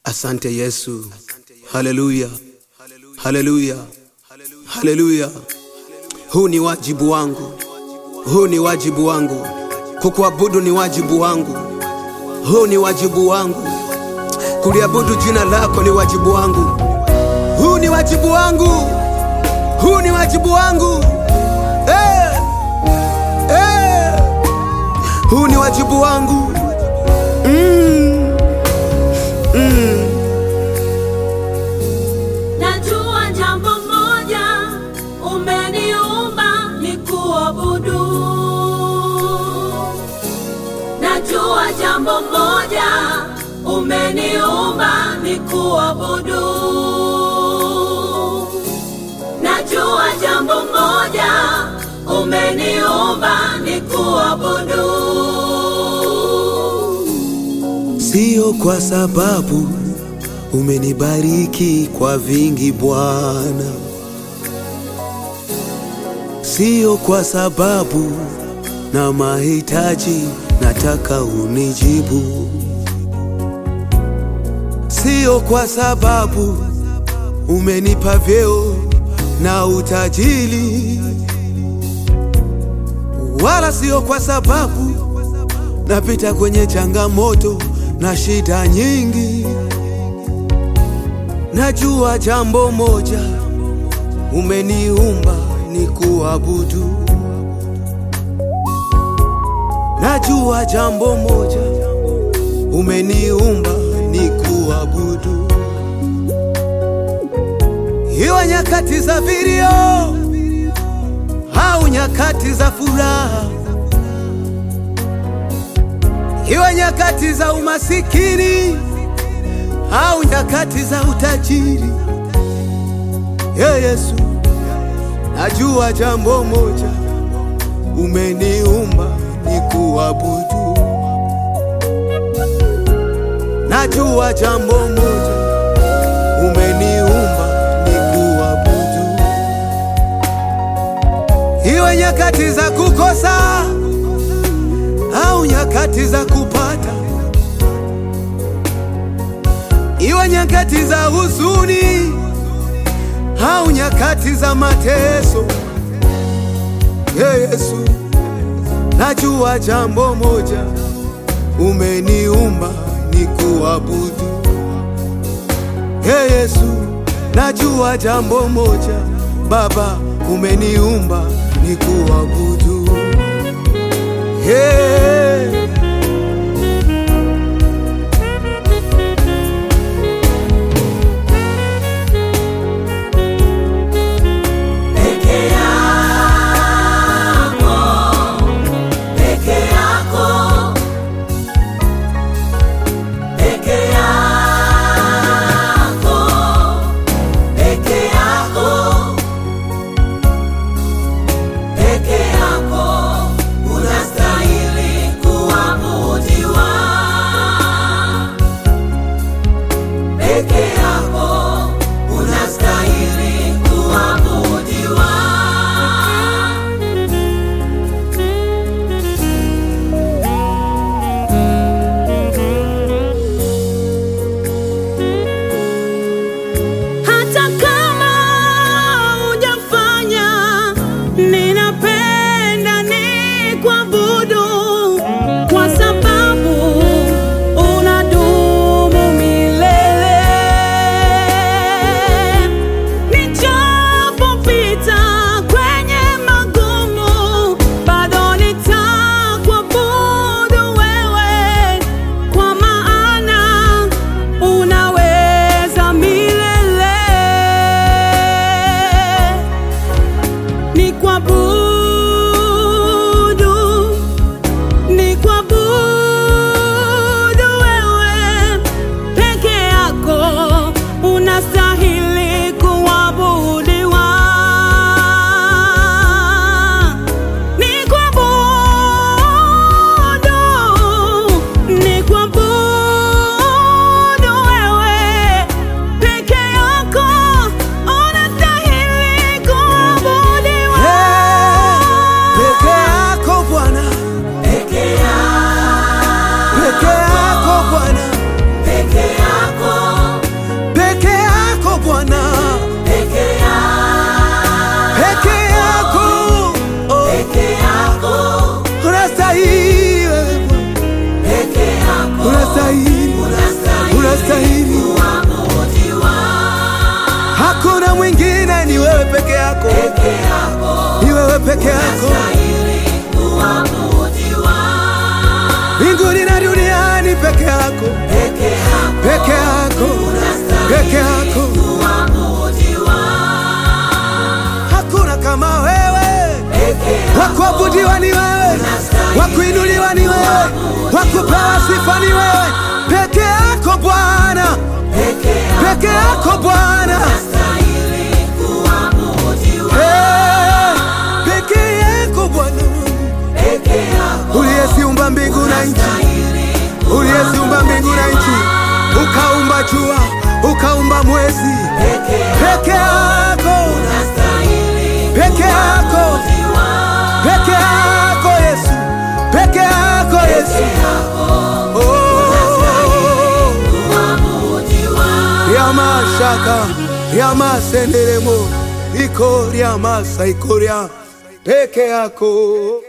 Asante Yesu, haleluya, haleluya, haleluya. Huu ni wajibu wangu, huu ni wajibu wangu, kukuabudu ni wajibu wangu, huu ni wajibu wangu, kuliabudu jina lako ni wajibu wangu, huu ni wajibu wangu, huu ni wajibu wangu eh, eh. Huu ni wajibu wangu mm, mm. Najua jambo moja, umeniumba ni kuabudu. Najua jambo moja, umeniumba ni kuabudu. Najua jambo moja, umeniumba ni kuabudu. Sio kwa sababu umenibariki kwa vingi Bwana, sio kwa sababu na mahitaji nataka unijibu, sio kwa sababu umenipa vyeo na utajiri, wala sio kwa sababu napita kwenye changamoto na shida nyingi. Najua jambo moja, umeniumba ni kuabudu. Najua jambo moja, umeniumba ni kuabudu. Iwe nyakati za vilio au nyakati za furaha iwe nyakati za umasikini au nyakati za utajiri. Ye Yesu, najua jambo moja, umeniumba ni kuabudu. Najua jambo moja, umeniumba ni kuabudu. Iwe nyakati za kukosa au nyakati za kupata, iwe nyakati za huzuni au nyakati za mateso. Ye Yesu, najua jambo moja, umeniumba ni kuabudu. Ye Yesu, najua jambo moja, Baba, umeniumba ni kuabudu. Hey. Peke yako, peke yako, peke yako, peke yako, peke yako, unastahili yako, unastahili kuabudiwa. mbinguni na duniani peke yako, Peke yako peke yako, peke yako. kuabudiwa. Hakuna kama wewe, Peke yako wakuabudiwa ni wewe, wakuinuliwa ni wewe, wakupewa sifa ni wewe, peke yako Bwana, peke yako peke yako Bwana. unastahili kuabudiwa. Hey, peke yako Bwana Mungu Peke yako uliyeziumba mbingu na nchi, uliyeziumba mbingu na nchi, ukaumba jua, ukaumba mwezi, peke peke yako, unastahili peke yako, kuabudiwa. peke yako Yesu, peke yako Yesu. Oh, Kuabudiwa. ya mashaka ya masenderemo iko ya masa iko ya peke yako